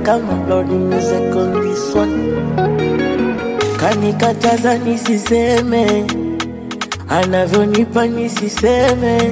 kama Lord music on this one. Kanikataza nisiseme, anavyonipa nisiseme,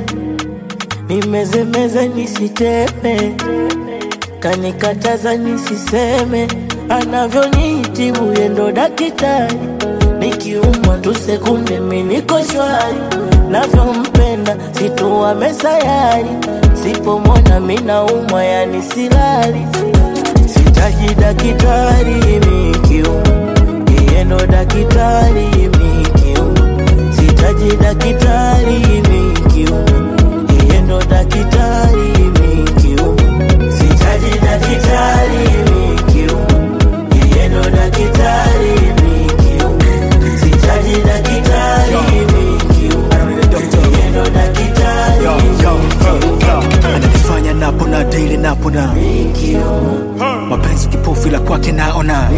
nimezemeze nisiteme. Kanikataza nisiseme, anavyonitibu yendo dakitari, nikiumwa tu sekunde mi niko shwari, navyompenda situwa mesayari, sipomona mi naumwa yani silali, sitaji dakitari mikiumwa yeye ndo dakitari mikiumwa, sitaji dakitari mikiumwa, yeye ndo dakitari mikiumwa, sitaji dakitari mikiumwa, yeye ndo dakitari mikiumwa, sitaji dakitari mikiumwa, yeye ndo dakitari Yo, yo, yo. ananifanya napona daily napona mikiumwa, mapenzi kipofu ila kwake naona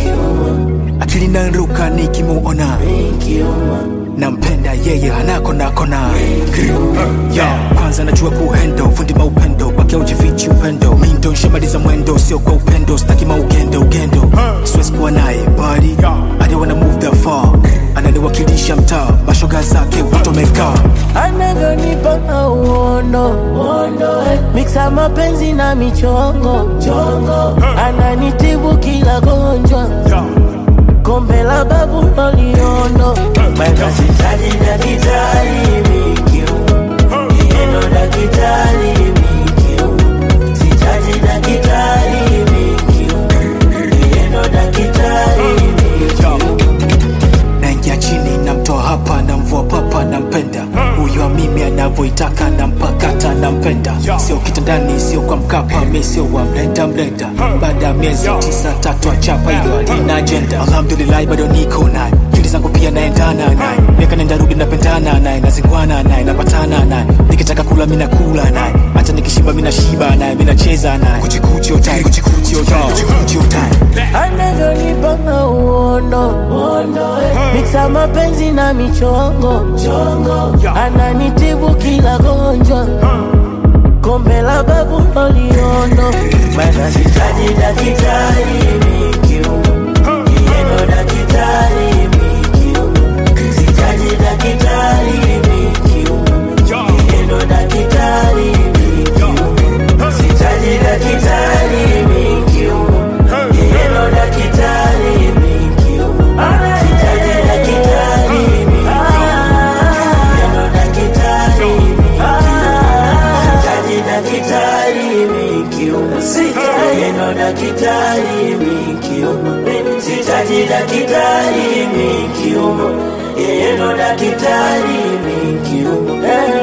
akili naruka nikimuona mikiumwa, nampenda yeye hanako nakona yo kwanza najua kuhendo fundi maupendo kwake ujifichi upendo mindo nshamaliza mwendo sio kwa upendo staki maugendo ugendo siwezi kuwa naye bali I don't wanna move that far ananiwakilisha mtaa mashoga zake utomeka anavyonipa mauondo ondo, miksa mapenzi na michongo chongo, ananitibu kila gonjwa kombe la babu loliondo mana sitaji dakitari mikiu yeno dakitari mikiu sitaji dakitari mikiu yeno dakitari mikiu naingia chini namtoa hapa namvua papa nampenda huyo mimi anavyoitaka nampakata nampenda sio kitandani sio kwa mkapa mi sio wa mlenda mlenda baada ya miezi tisa tatu achapa hiyo alina ajenda alhamdulillahi bado niko naye juli zangu pia naendana naye miaka nenda rudi napendana naye nazingwana naye napatana naye nikitaka kula mi nakula naye hata nikishiba mi nashiba naye mi nacheza naye kuchikuchi otai kuchikuchi otai kuchikuchi otai anavyonipa mauondo miksa mapenzi na michongo chongo, ananitibu kila gonjwa kombe la babu loliondo mana sitaji dakitari mikiumo yeno dakitari mikiumo sitaji dakitari mikiumo yeno dakitari mikiumo sitaji dakitari mikiumo yeno dakitari mikiumo sitaji dakitari mikiumo yeno dakitari sitaji dakitari mikiumo yeno dakitari mikiumo sitaji dakitari mikiumo yeno dakitari mikiumo